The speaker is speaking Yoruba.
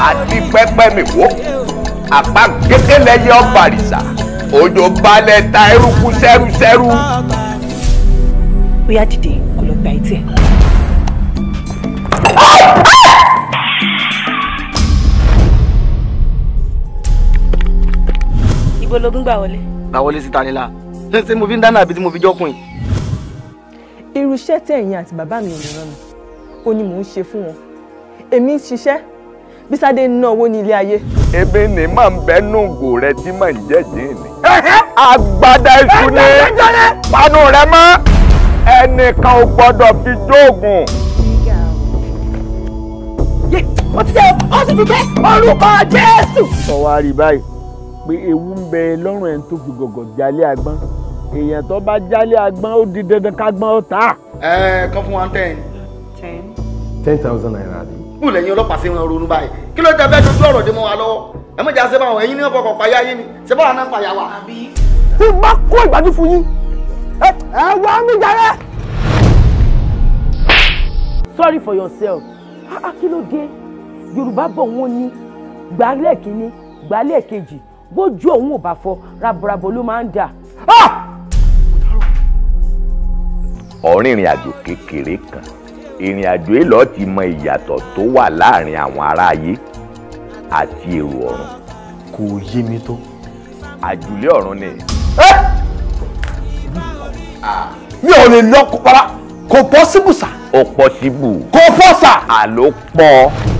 àti pẹ́pẹ́ mi wò àpá kékeré yẹ ọba àrìsà òjò balẹ̀ ta eruku sẹ́rúsẹ́rú. bóyá dìde kó lọ gba etí ẹ. ibo ló ń gbà wọlé. gbà wọlé síta nílá ṣé ṣé mo fi ń dáná àbí tí mo fi jọkùn yìí. irú iṣẹ́ tẹ̀yìn àti bàbá mi ò ní rán mi ó ní mò ń ṣe fún wọn èmi ń ṣiṣẹ́ bí Sádé ń ná owó ní ilé ayé. ebi ni máa ń bẹ nùgò rẹ tí máa ń jẹ́jẹ́ ni. agbada iṣu ni panu rẹ mọ́ ẹnìkan ò gbọ́dọ̀ fi jóògùn. ó ti dẹ́ ó sì fi jẹ́ orúkọ Jésù. sọ wá rí báyìí pé ewu ń bẹ lọ́rùn ẹni tó fi gọ̀gọ̀ jálé agbọ́n èèyàn tó bá jálé agbọ́n ó di dandan kágbọ́n ó tà. ẹ kàn fún wa ten. ten. ten thousand naira ni. kú lẹ́yìn ọlọ́pàá sí wọn ronú báyìí kí ló dé fẹ́ dojú ọ̀rọ̀ dé mọ́ wa lọ́wọ́ ẹ mọ̀ jà ṣe báwọn ẹ̀yin ní ọ̀pọ̀ kọ̀ payá yín ni ṣe báwọn náà payá wa. tí bá kó ìgbádùn fún yín ẹ ẹ wá mi jàre. sorry for yourself ah kí ló dé yorùbá bọ̀ wọ́n ní gbálẹ̀ kínní gbálẹ̀ kejì bójú òun ò bá fọ raborabo ló máa ń dà. ọ̀rìn ìrìn àjò kékeré kan ìrìn àjò yìí lọ́ọ́ ti mọ ìyàtọ̀ tó wà láàrin àwọn aráyé àti èrò ọ̀run. kò yé mi tó. àjùlé ọ̀run ni. mi ò lè lọ kó para kò pọ́sibù sà ó pọ̀ síbù. kò pọ́ sà. àló pọ̀.